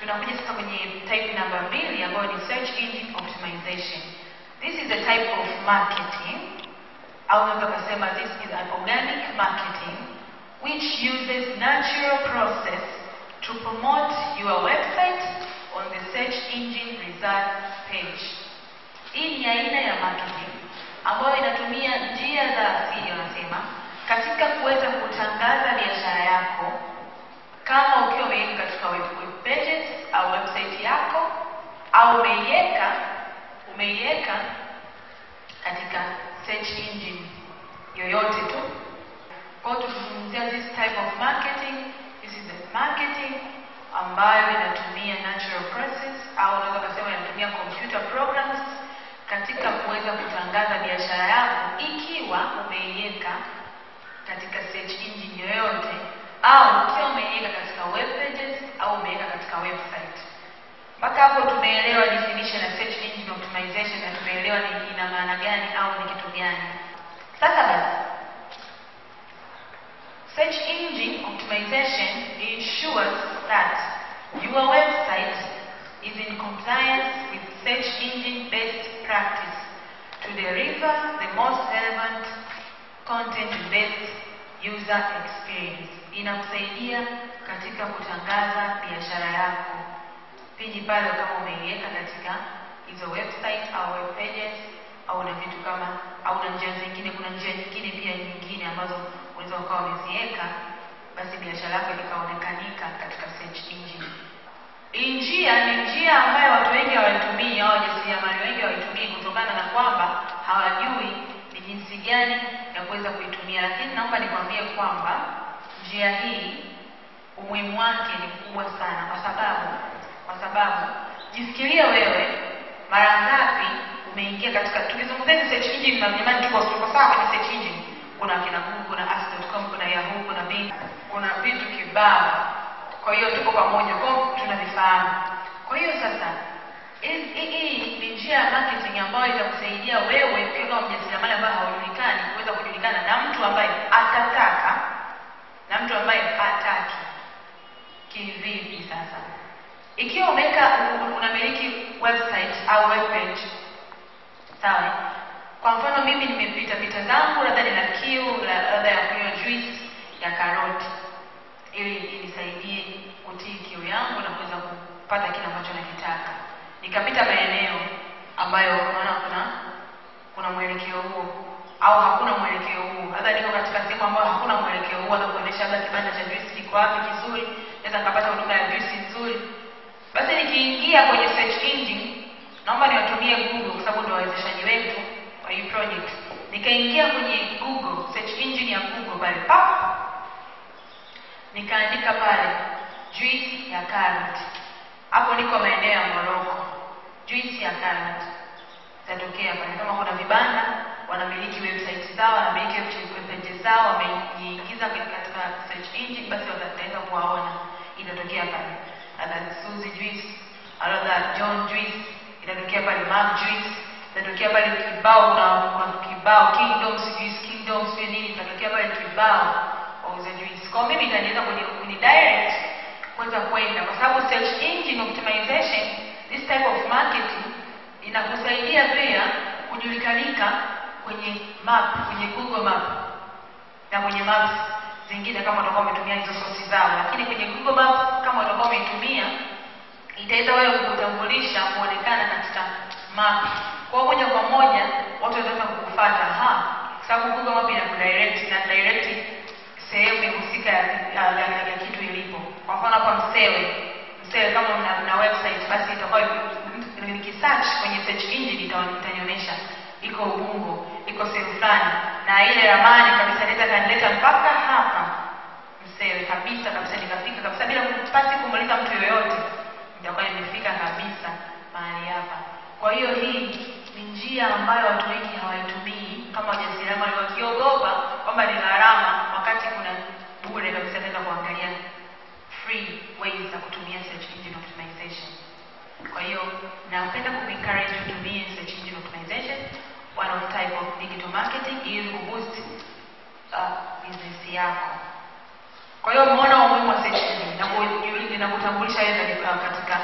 tunakuja sasa kwenye type namba mbili ambayo ni search engine optimization. This is a type of marketing au unaweza kusema this is an organic marketing which uses natural process to promote your website on the search engine results page. Hii ni aina ya marketing ambayo inatumia njia za asili wanasema katika kuweza kutangaza biashara yako kama ukiwa umeiweka katika web, web pages au website yako au umeiweka umeiweka katika search engine yoyote tu. Kwa hiyo tukizungumzia this type of marketing, this is the marketing ambayo inatumia natural process au unaweza kusema inatumia computer programs katika kuweza kutangaza biashara yako ikiwa umeiweka katika search engine yoyote au ukiwa umeiweka katika web pages au umeiweka katika website. Mpaka hapo tumeelewa definition ya search engine optimization na tumeelewa ni ina maana gani au ni kitu gani. Sasa basi, search engine optimization ensures that your website is in compliance with search engine best practice to deliver the most relevant content based user experience. Inakusaidia katika kutangaza biashara yako pindi pale kama umeiweka katika hizo website au web pages au na vitu kama au na njia zingine. Kuna njia nyingine pia nyingine ambazo unaweza ukawa umeziweka, basi biashara yako ikaonekanika katika search engine. Hii njia ni njia ambayo watu wengi hawaitumii au wajasiriamali wengi hawaitumii kutokana na kwamba hawajui ni jinsi gani ya kuweza kuitumia, lakini naomba nikwambie kwamba njia hii umuhimu wake ni mkubwa sana, kwa sababu kwa sababu jifikirie wewe, mara ngapi umeingia katika, tukizungumzia hizi search engine na jamani, tuko tuko sawa kwenye search engine. Kuna kina Google, kuna Ask.com, kuna Yahoo, kuna Bing, kuna vitu kibao. Kwa hiyo tuko pamoja, kwa hiyo tunavifahamu. Kwa hiyo sasa hii hii ni njia ya marketing ambayo itakusaidia wewe ukiwa kama mjasiriamali ambaye haujulikani kuweza kujulikana na mtu ambaye atataka na mtu ambaye hataki. Kivipi sasa? Ikiwa umeweka unamiliki website au web page, sawa? Kwa mfano mimi nimepita pita zangu, labda nina kiu labda ya kunywa juice ya karoti, ili inisaidie kutii kiu yangu na kuweza kupata kile ambacho nakitaka. Nikapita maeneo ambayo unaona kuna kuna mwelekeo huo au hakuna mwelekeo huo, labda niko katika sehemu ambayo hakuna mwelekeo huo, na kuonyesha labda kibanda cha juice kiko wapi kizuri, naweza nikapata huduma ya juice nzuri basi nikiingia kwenye search engine, naomba niwatumie Google kwa sababu ndio wawezeshaji wetu wa hii project. Nikaingia kwenye Google, search engine ya Google pale pap, nikaandika pale juice ya carrot. Hapo niko maeneo ya Morocco, juice ya carrot itatokea pale. Kama kuna vibanda wanamiliki website zao, wanamiliki web pages zao, wameingiza katika search engine, basi wataweza kuwaona, itatokea pale labda Suzy juice, labda John juice, itatokea pale Mark juice, itatokea pale kibao na kuna kibao Kingdoms juice, Kingdoms sio nini, itatokea pale kibao wauza juice. Kwa mimi itaniweza kwenye kuni direct kuweza kwenda, kwa sababu search engine optimization, this type of marketing inakusaidia pia kujulikanika kwenye map, kwenye Google Map na kwenye maps zingine kama utakuwa umetumia hizo sources zao, lakini kwenye Google Maps kama utakuwa umeitumia itaweza wewe kukutambulisha kuonekana katika map. Kwa moja kwa moja watu wataweza kukufuata, ha, kwa sababu Google Map inakudirect na direct sehemu husika ya, ya, ya, ya kitu ilipo. Kwa mfano hapa Msewe, Msewe kama mna, mna website basi itakuwa nikisearch kwenye search engine itanionyesha iko Ubungo, iko sehemu fulani, na ile ramani kabisa inaweza kanileta mpaka hapa Msewe kabisa kabisa, nikafika kabisa bila kupasi kumuuliza mtu yoyote, nitakuwa nimefika kabisa mahali hapa. Kwa hiyo hii ni njia ambayo watu wengi hawaitumii kama wajasiriamali, wakiogopa kwamba ni gharama, wakati kuna bure kabisa, naweza kuangalia free ways za kutumia search engine optimization. Kwa hiyo napenda kuencourage utumie search engine optimization one of type of digital marketing ili kuboost uh, business yako. Kwa hiyo umeona umuhimu wa search engine na kujiuliza na kutambulisha wewe katika katika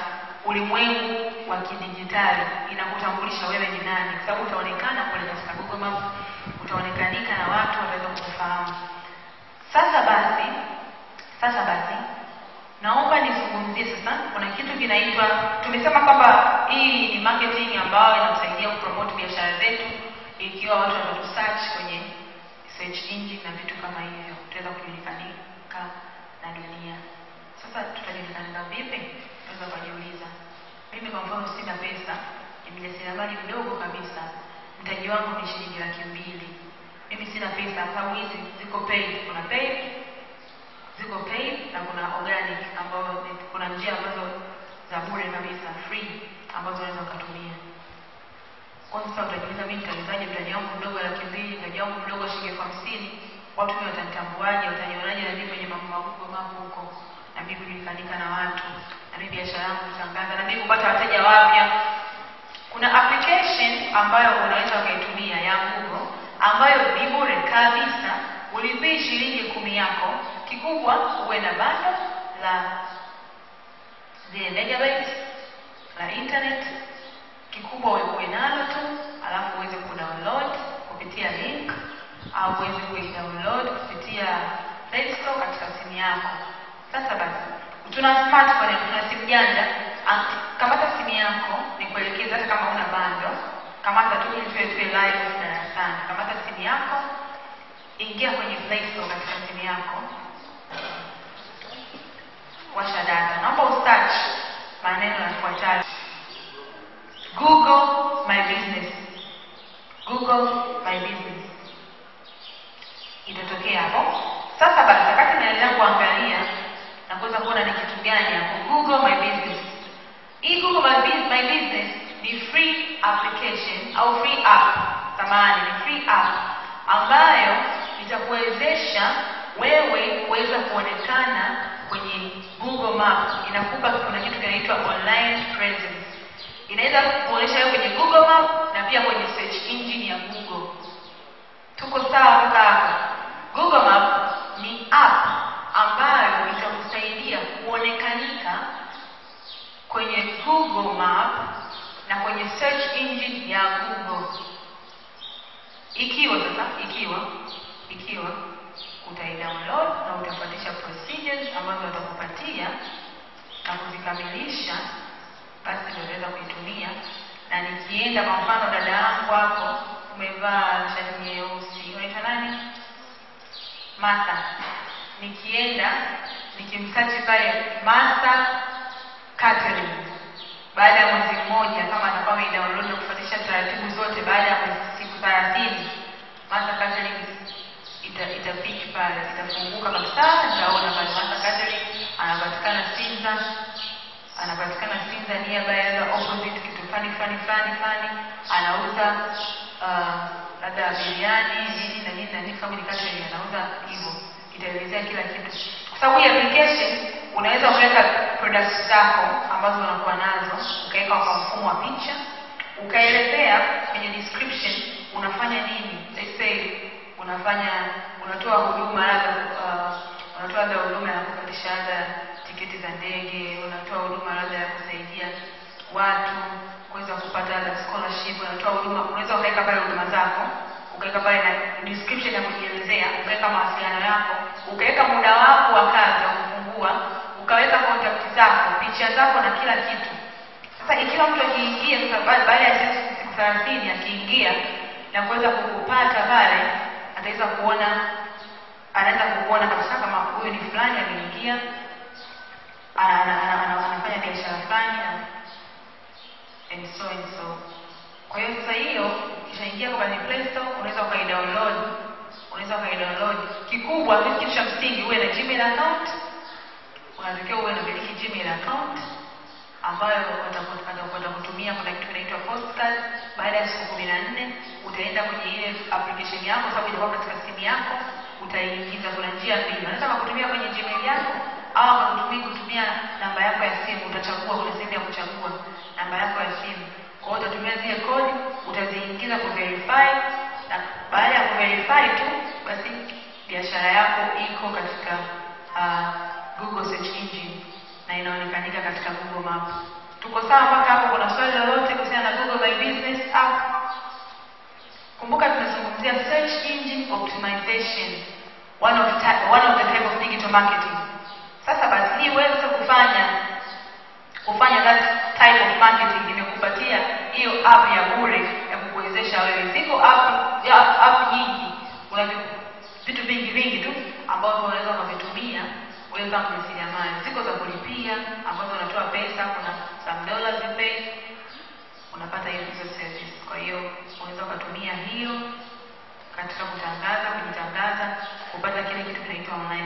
ulimwengu wa kidijitali inakutambulisha wewe ni nani, kwa sababu utaonekana kule katika Google Maps, utaonekanika na watu wataweza kukufahamu. Sasa basi, sasa basi naomba nizungumzie sasa, kuna kitu kinaitwa, tumesema kwamba hii ni marketing ambayo inatusaidia kupromote biashara zetu, ikiwa watu watatu search kwenye search engine na vitu kama hivyo, tutaweza kujulikanika na dunia. Sasa tutajulikana vipi? Tunaweza kujiuliza. Mimi kwa mfano sina pesa, ni mjasiriamali mdogo kabisa, mtaji wangu ni shilingi laki mbili. Mimi sina pesa, sababu hizi ziko paid, kuna paid ziko paid na kuna organic ambayo ni- kuna njia ambazo za bure kabisa free ambazo unaweza ukatumia. Kwa sasa utajiuliza mimi nitawezaje mtaji wangu mdogo laki mbili, mtaji wangu mdogo shilingi elfu hamsini, watu mimi watanitambuaje, watanionaje na mimi kwenye mambo makubwa mambo huko, na mimi kujulikana na watu, na mimi biashara yangu kutangaza, na mimi kupata wateja wapya. Kuna application ambayo unaweza ukaitumia ya Google ambayo ni bure kabisa, ulipii shilingi kumi yako. Kikubwa uwe na bando la zile megabytes la internet, kikubwa uwe uwe nalo tu, alafu uweze kudownload kupitia link au uweze kuidownload kupitia Play Store katika simu yako. Sasa basi, tuna smartphone, tuna simu janja. Ah, Kamata simu yako, nikuelekeza hata kama una bando, kamata tu ili tuwe tuwe live darasani. Kamata simu yako, ingia kwenye Play Store katika simu yako, washa data. Naomba usearch maneno yafuatayo: Google my business, Google my business itatokea hapo. Sasa basi, wakati naendelea kuangalia na kuweza kuona ni kitu gani hapo, Google my business. Hii Google my, Bus- my business ni free application au free app, samahani, ni free app ambayo itakuwezesha wewe kuweza kuonekana kwenye Google Maps. Inakupa kuna kitu kinaitwa online presence, inaweza kuonyesha wewe kwenye Google Map na pia kwenye search engine ya Google. Tuko sawa mpaka hapa? Google Map ni app ambayo itakusaidia kuonekanika kwenye Google Map na kwenye search engine ya Google. Ikiwa sasa, ikiwa ikiwa utaidownload na utafuatisha procedures ambazo watakupatia na kuzikamilisha, basi ndio utaweza kuitumia. Na nikienda kwa mfano, dada yangu hapo umevaa shati nyeusi, unaitwa nani? Martha. Nikienda nikimsachi pale Martha Catherine, baada ya mwezi mmoja, kama atakuwa ameidownload na kufuatisha taratibu zote, baada ya mwezi siku 30 Martha Catherine ita itapiki pale, itafunguka kabisa, nitaona pale Martha Catherine anapatikana Sinza, anapatikana Sinza nearby the opposite kitu fani fani fani fani, anauza uh, labda biriani nini na nini na nini, family catering anauza hivyo, itaelezea kila kitu, kwa sababu hii application unaweza ukaweka products zako ambazo unakuwa nazo, ukaweka kwa mfumo wa picha, ukaelezea kwenye description unafanya nini. Let's say unafanya unatoa huduma labda uh, unatoa labda huduma ya kupatisha labda tiketi za ndege, unatoa huduma labda ya kusaidia watu kuweza kupata labda scholarship, unatoa huduma, unaweza ukaweka pale huduma zako, ukaweka pale na description ya kujielezea, ukaweka mawasiliano yako, ukaweka muda wako wa kazi wa kufungua, ukaweka contact zako, picha zako na kila kitu. Sasa ikiwa mtu akiingia sasa, ba- baada ya siku siku thelathini akiingia na kuweza kukupata pale, ataweza kuona, anaweza kukuona kabisa kama huyu ni fulani ameingia, ana- ana- ana- ana- anafanya biashara fulani na- and so and so. Kwa hiyo sasa hiyo ukishaingia kwenye Play Store unaweza ukaidownload, unaweza ukaidownload. Kikubwa kitu cha msingi uwe na Gmail account, unatakiwa uwe unamiliki Gmail account ambayo wataku- wataku- watakutumia. Kuna kitu kinaitwa postcard. Baada ya siku kumi na nne utaenda kwenye ile application yako, sababu itakuwa katika simu yako, utaiingiza. Kuna njia mbili, wanaweza wakakutumia kwenye Gmail yako au wakakutumia kutumia namba yako ya simu. Utachagua, kuna sehemu ya kuchagua namba yako ya simu. Kwa hiyo utatumia zile kodi, utaziingiza kuverify, na baada ya kuverify tu basi biashara yako iko katika uh, Google search engine na inaonekanika katika Google Map. Tuko sawa mpaka hapo? Kuna swali lolote kuhusiana na Google My Business app? Kumbuka tunazungumzia search engine optimization, one of, ta- one of the type of digital marketing. Sasa basi hii uweze kufanya kufanya that type of marketing imekupatia hiyo app ya bure ya kukuwezesha wewe. Ziko app, ya, app nyingi, kuna vi- vitu vingi vingi tu ambavyo unaweza ukavitumia wewe kama mjasiriamali. Ziko za kulipia ambazo unatoa pesa, kuna some dollars you pay unapata hiyo hizo service. Kwa hiyo unaweza ukatumia hiyo katika kutangaza, kujitangaza, kupata kile kitu kinaitwa online